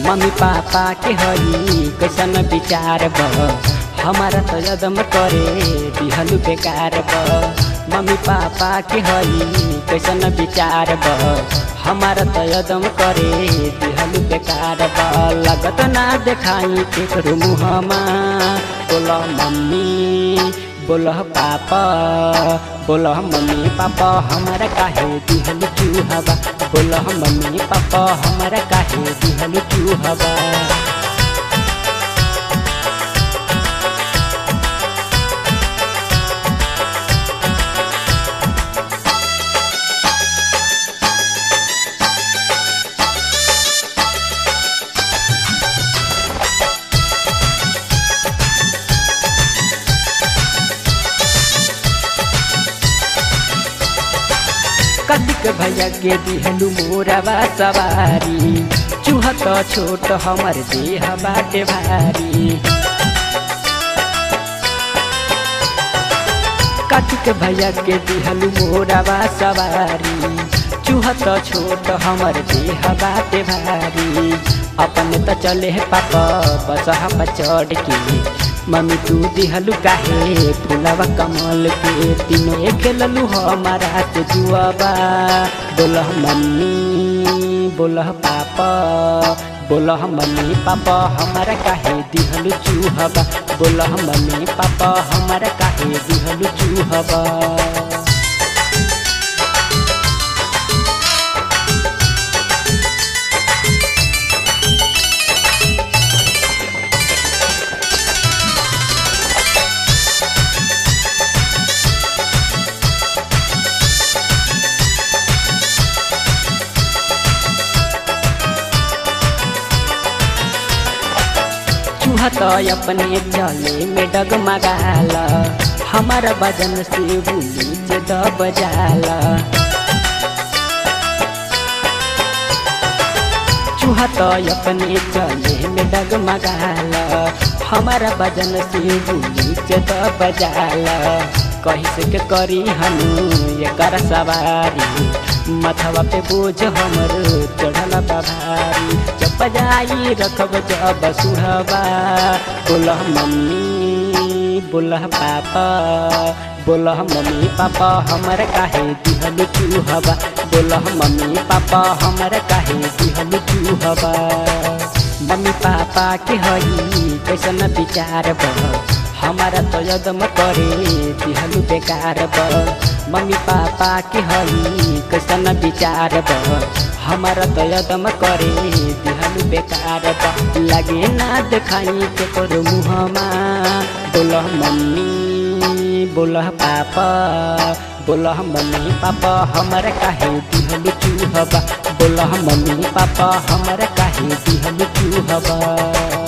mummy papa के हई कैसन विचार ब हमारा तो यदम करे दिहलु बेकार ब मम्मी पापा के हई कैसन विचार ब हमारा तो यदम करे दिहलु बेकार ब लगत ना देखाई केकरो मुहमा बोल मम्मी बोल पापा बोल मम्मी पापा हमारा काहे दिहलु चूहबा बोल मम्मी पापा हमारा काहे दिहलु चूहबा कतिक भैया के दिहलु मोरवा सवारी चूहा तो छोट हमर देह बाटे भारी कतिक भैया के दिहलु मोरवा सवारी चूहा तो छोट हमर देह बाटे भारी अपन त चले पापा बसहा पर चढ़ के मम्मी तू दिहलु काहे फुलवा कमल के तीनों खेललु हमारा से जुआबा बोलह मम्मी बोलह पापा बोलह मम्मी पापा हमारा काहे दिहलु चूहबा बोलह मम्मी पापा हमारा काहे दिहलु चूहबा चूहा तो अपने चले में डगमगाला हमारा बजन से बुली से दब जाला चूहा तो अपने चले में डगमगाला हमारा बजन से बुली से दब जाला कही से के करी हनु ये कर सवारी मथवा पे बोझ हमर चढ़ल भारी जब बजाई रखब जब सुहबा बोलह मम्मी बोलह पापा बोलह मम्मी पापा हमर काहे दिहल चूहबा बोलह मम्मी पापा हमर काहे दिहल चूहबा मम्मी पापा के हई कैसन विचार बा हमारा तो यदम करे दिहलु बेकार ब मम्मी पापा के हई कैसन विचार ब हमारा तो यदम करे दिहलु बेकार ब लगे ना देखाई के करो मुहमा बोलह मम्मी बोलह पापा बोलह मम्मी पापा हमारा काहे दिहलु चूहबा बोलह मम्मी पापा हमारा काहे दिहलु चूहबा